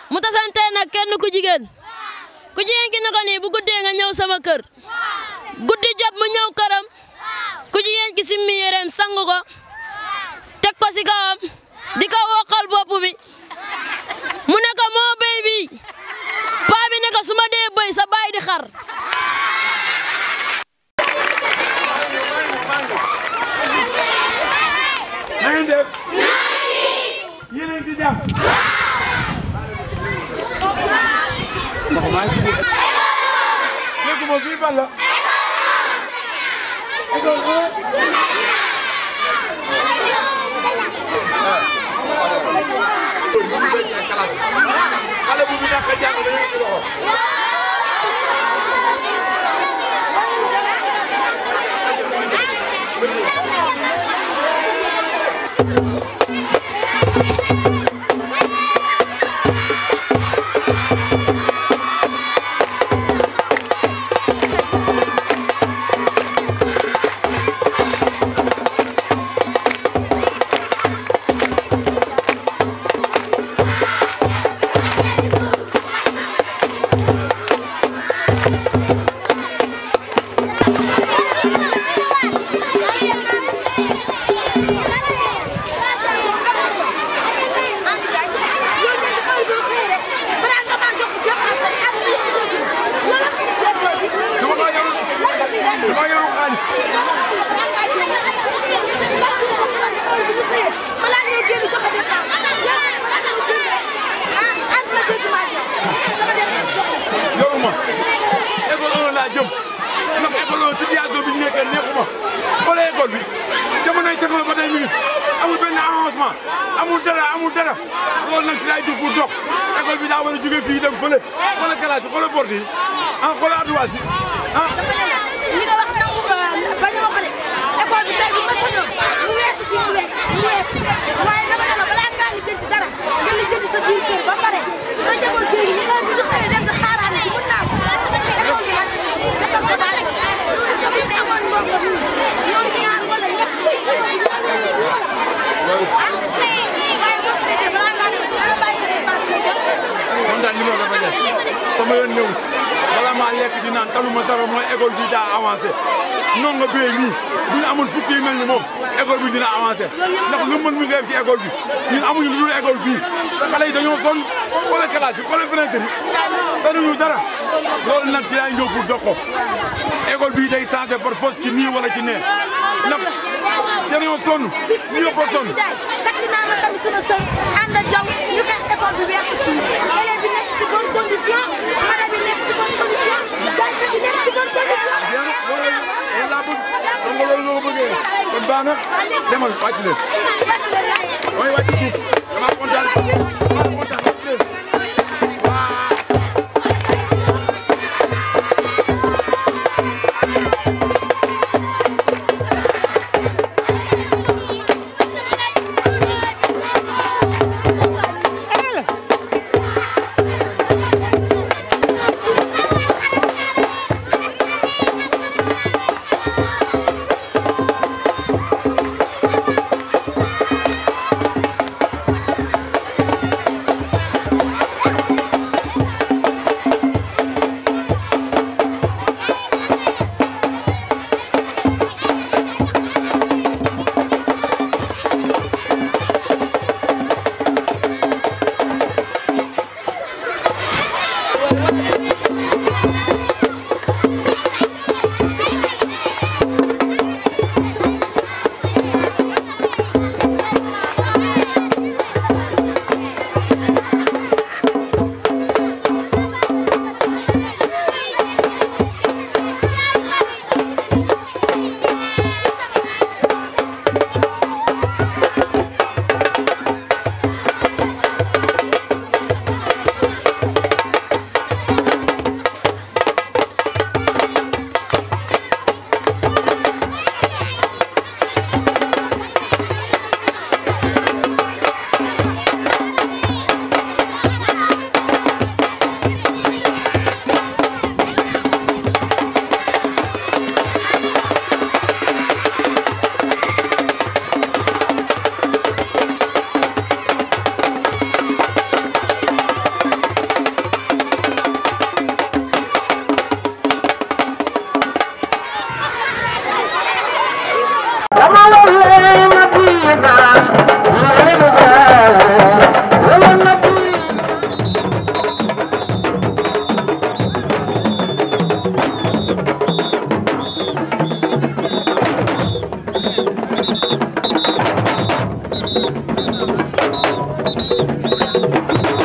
mu tasante nag kenn ku jigéen ku jigéen ki ne ko nii bu guddee nga ñëw sama kër guddi jot mu ñëw këram ku jigéen ki simmi yéreem sangu ko teg ko si kawam di ko wokkal bopp bi mu ne ko moo béy bi paa bi ne ko su ma dee béy sa baay di xar na ngeen def yéen a ngi ci jàmm ndox maa ngi si biir dégguma fii fan la école xale bu fi nekk jàng dañuy indi loxo dama ko yorul dama yorul xaalis yoruma école 1 laa jëm ndax école 1 situation bi ñu nekkee neexuma xoolee école bi jamonoy Senghor ba tey mi ngi fi amul benn avancement amul dara amul dara loolu nag ci laay jóg pour dox école bi daa war a jóge fii dem fële xoolal classe yi xoolal porte yi ah xoolal adduwaas yi ah li nga wax nangu bañ a wax de école bi tey bu ma sañoon mu weesu fii mu weesu mu weesu waaye dama ne la balaa ngaa lijjanti dara nga lijjanti sa biir kër ba pare sa njaboot bi ñu nga ñu xëyee dem di xaaraane ci mën naa ko école bi nag defal ko daal est-ce que bu ñu amoon ndongo bi ñoom ñaar wala ñett ah waaye boo ko defee balaa ngaa dem dara bàyyi sa dépense nga dem man daal li ma ko def sama yoon ñëw bala maa lekk di naan taluma dara mooy école bi daa avancé noonu nga béyee nii bu ñu amul fukki yu mel ni moom école bi dina avancé ndax nga mën mi nga def ci école bi ñun amuñu lu dul école bii xale yi dañoo sonn xoolal classe yi xoolal fenêtre yi tanuñu dara loolu nag ci laay ñëw pour dox ko école bii day changé par force ci nii wala ci nee ndax dañoo sonn ñu yëpp a sonn jaay takk naa ma tamit sama sër ànd ak yow ñu xeex école bi weesu fii élèves bi nekk si bonne condition madame bi nekk si bonne condition jànkat bi nekk si bonne condition loolu loolu laa bëgg xam nga loolu loo bëggee kon baax na demal wàcc leen mooy wàcc suuf damaa kontaan damaa kontaan wàcc leen waa Thank you.